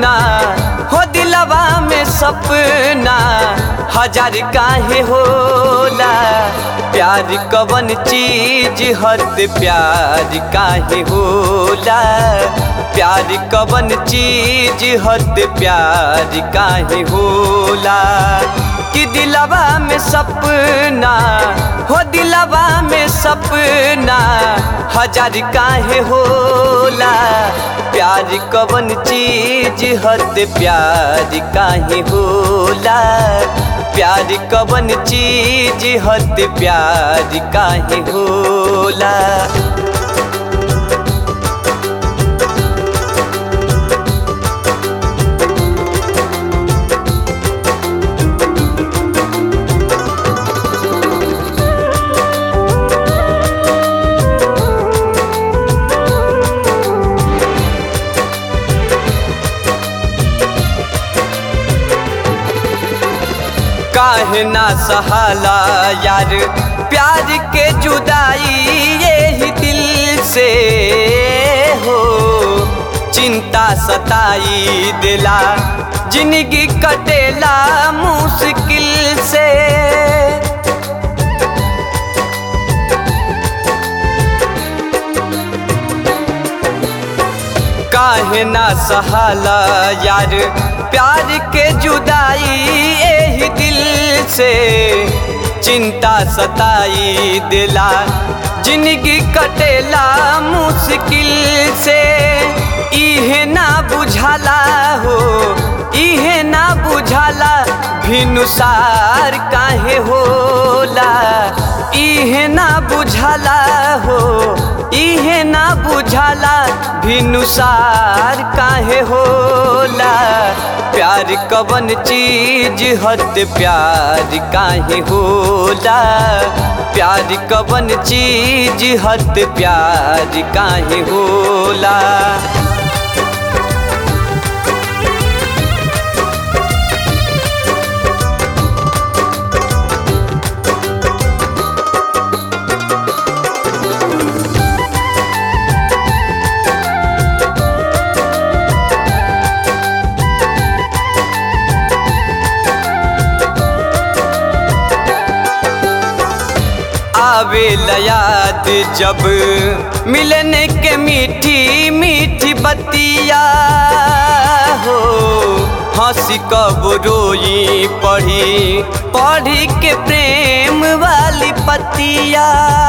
सपना हो दिलवा में सपना हजार काहे होला प्यार कवन चीज हद प्यार काहे होला प्यार कवन चीज हद प्यार काहे होला कि दिलवा में सपना हो दिलवा में सपना हजार काहे होला प्यार कवन चीज हद प्यार काहे होला प्यार कवन चीज हद प्यार काहे होला काहे ना सहाला यार प्यार के जुदाई यही दिल से हो चिंता सताई दिला जिंदगी कटेला मुश्किल से काहे ना सहाला यार प्यार के जुदाई यही दिल से चिंता सताई दिला जिंदगी कटेला मुश्किल से इहे ना बुझाला हो इहे ना बुझाला भिनुसार काहे होला इहे ना बुझाला हो इहे ना बुझाला भिनुसार काहे होला प्यार कवन चीज हद प्यार काहे होला प्यार कवन चीज हद प्यार काहे होला आवे याद जब मिलने के मीठी मीठी बतिया हो हंसी कब रोई पढ़ी पढ़ी के प्रेम वाली पतिया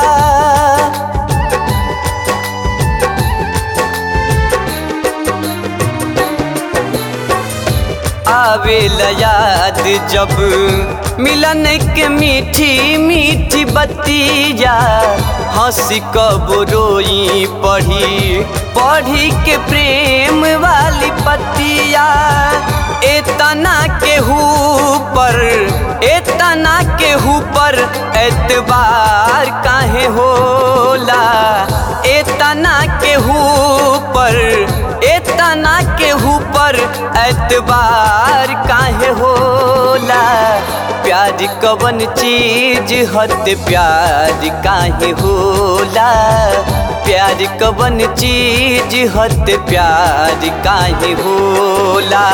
आवे याद जब मिलन के मीठी मीठी बतिया हंसी कब रोई पढ़ी पढ़ी के प्रेम वाली पतिया एतना के पर एतना के पर एतबार काहे होला एतना के पर एतना के पर एतबार काहे होला प्यार कवन चीज हद प्यार काहे होला प्यार कवन चीज हद प्यार काहे होला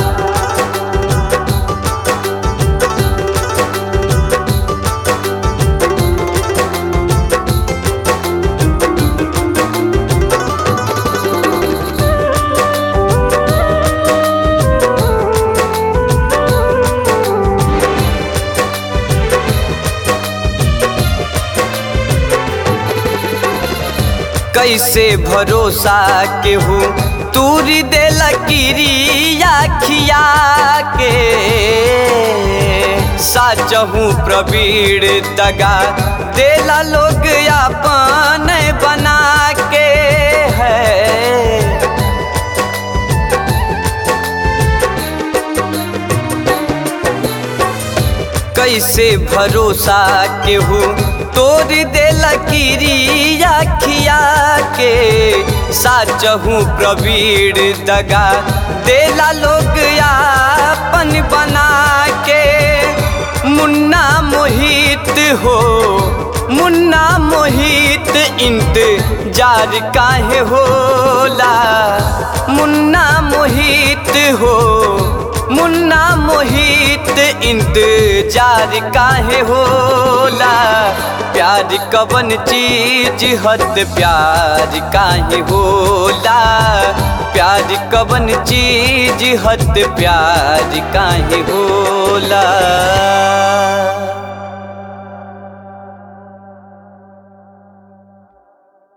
कैसे भरोसा केहू तूरी दे लकीरिया खिया के साचहू प्रवीण दगा देला लोग अपन बना के है कैसे भरोसा केहू तोड़ दे लकीरिया खिया के साचहू प्रवीण दगा देला लोग अपन बना के मुन्ना मोहित हो मुन्ना मोहित इंतजार काहे होला मुन्ना मोहित जीत हो मुन्ना मोहित इंतजार काहे होला प्यार कवन चीज हद प्यार काहे होला प्यार कवन चीज हद प्यार काहे होला